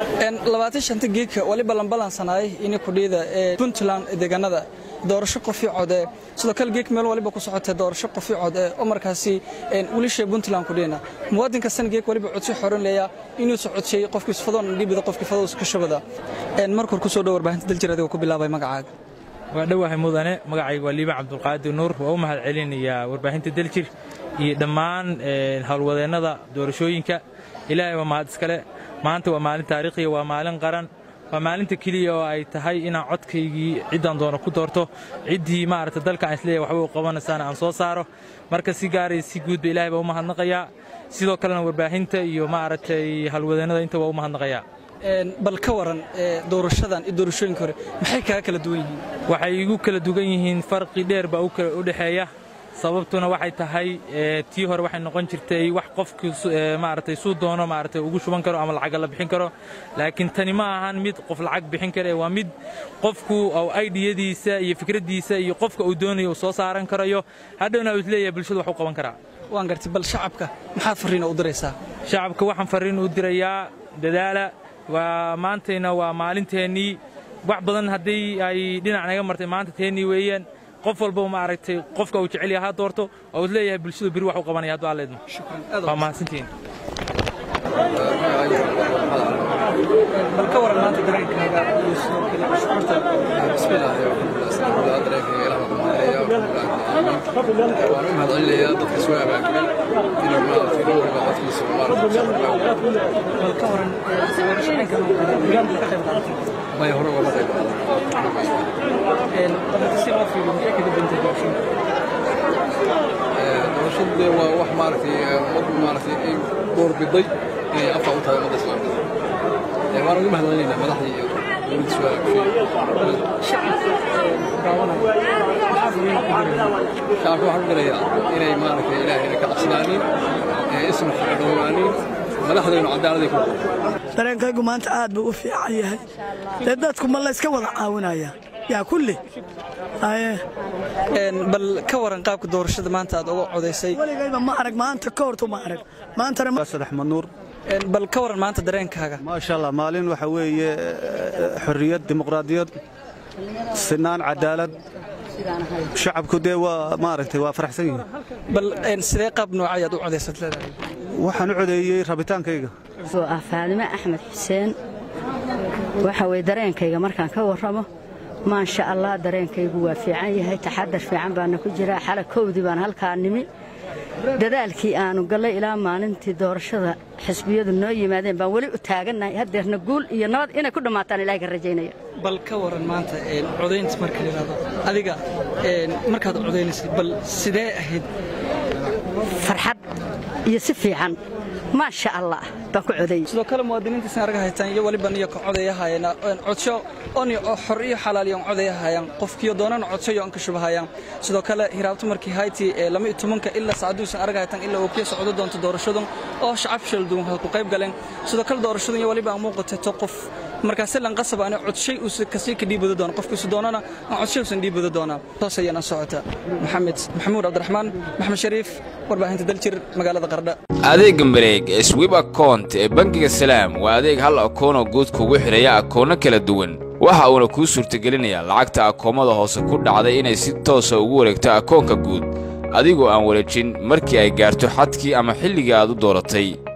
labaatan shanta geedka wali ballanballansanaay ini kudhiida ee puntland deegaanada doorasho qofii code sidoo kale geek meel waliba ku socotay doorasho qofii code oo markaasi wilisha puntland kudhiina muwaadin kastana geek waliba codsi xoran leeya inuu socodsiiyey qofkii fadoon dhibida qofkii fadoos ka shabada markor ku soo dhow warbaahinta daljir adiga ku bilaabay magacaaga waa dhowahay mudane magacayga waa liibaan cabdulqaadir nuur waa u mahad celinayaa warbaahinta daljir iyo dhammaan howlwadeennada doorashooyinka ilaahay waa mahad iskale maanta waa maalin taariikhiya waa maalin qaran waa maalinta keliya oo ay tahay inaan codkaygii ciddaan doono ku doorto ciddii maaragta dalka aan isleeyahay waxba u qabanaysaana aan soo saaro marka si gaaraya si guudba ilaahay baa u mahadnaqayaa sidoo kalena warbaahinta iyo maaragtay howlwadeennada inta waa u mahadnaqayaa bal ka waran doorashadan iyo doorashooyinka hore maxay kaga kala duwan yihiin waxay igu kala duwan yihiin farqi dheer baa u dhexeeya sababtuna waxay tahay tii hore waxay noqon jirtay wax qofkii maaragtay suu doono maaragtay ugu shuban karo ama lacag la bixin karo laakiin tani ma ahan mid qof lacag bixin kara waa mid qofku oo aydhiyadiisa iyo fikraddiisa iyo qofka uu doonayo uu soo saaran karayo hadhowna uu isleeyahay bulshadu wax u qaban karaa waan gartay bal shacabka maxaad farriin u diraysaa shacabka waxaan farriin u dirayaa dadaala waa maantayna waa maalinteennii wax badan haddii ay dhinac naga martay maanta teennii weeyaan qof walba maaragtay qofka uu jecel yahay ha doorto oo is leeyahay bulshadu beri wax u qabanaya hadduu alleedmo waa mahadsantihiin bal ka waran maanta dareenkaaga iyo sidoo kale shucuurta bismillaahi alxamdulilah dareenkayga ilaah ku mahadcelaya waan u mahadcelinayaa dadka soo abaabulay inuu maaragtay nin waliba codkiisa bal ka waran doorashooyinka deegaanka ka qayb qaadatay may hore ugama qayb si loo fiiriyo maxay kaga duwantay doorashooyinka doorashadu dee waa wax maaragtay ummaddu maaragtay ay doorbiday inay afka u tahay ummadda islaamka waan ugu mahadcelinaynaa madaxdii iyo dowladda soo abaabushay shacabka waxaan u dirayaa inay maaragtay ilaahayna ka cabsanaanin isna xaqdhowaanin madaxdaynu cadaaladii ku dareenkaygu maanta aad buu u fiican yahay dee dadku ma layska wada caawinaya yaa kulli bal ka waran qaabka doorashada maanta aad uga codaysay weligayba ma arag maanta ka hortu ma arag maantana sadex manuur bal ka waran maanta dareenkaaga maasha allah maalin waxa weeye xorriyad dimuqraadiyad sinaan cadaalad shacabku dee waa maaragtay waa faraxsan yihiin bal sidee qaab noocayaad u codaysad leedahay waxaan u codeeyey rabitaankayga oo ah faadime axmed xuseen waxa weye dareenkayga markaan ka warramo maasha allah dareenkaygu waa fiican yahay taxadar fiican baana ku jiraa xala kowdii baan halkaa nimi dadaalkii aanu gallay ilaa maalintii doorashada xisbiyadu noo yimaadeen baan weli u taagannahay haddeerna guul iyo nabad inay ku dhammaataan ilahay ka rajaynaya bal ka waran maanta codaynta marka la yidhahdo adiga markaad codaynaysay bal sidee ahayd farxad iyo si fiican maasha allah baan ku codayey sidoo kale muwaadiniintiisna arga haytaan iyo waliba niyo ka codayahayana codsho oni oo xor iyo xalaal iyo codayahayaan qofkiyo doonana codsho iyo ka shubahayaan sidoo kale hiraabto markii hayti ee lama iyo tobanka ilaa saacaduusan arga haytaan ilaa uu ka socdo doonto doorashadan oo shacab shil duwan ku qayb galeen sidoo kale doorashadan iyo waliba muuqatay to qof markaasi lan qasab aan codshay uu kasii ka dhiibado doono qofkiisu doonana aan codshay uusan dhiibado doonaa toos ayana socota maxamed maxamuud cabdiraxmaan maxamed shariif warbaahinta daljir magaalada qardha adeegga mareeg ee swib akount ee bangiga salaam waa adeeg hal akoonoo guud kugu xidhaya akoonno kala duwan waxa uuna kuu suurtagelinayaa lacagta akoommada hoose ku dhacday inay si toosa ugu wareegto akoonka guud adigoo aan wareejin markii ay gaarto xadkii ama xilligii aad u dooratay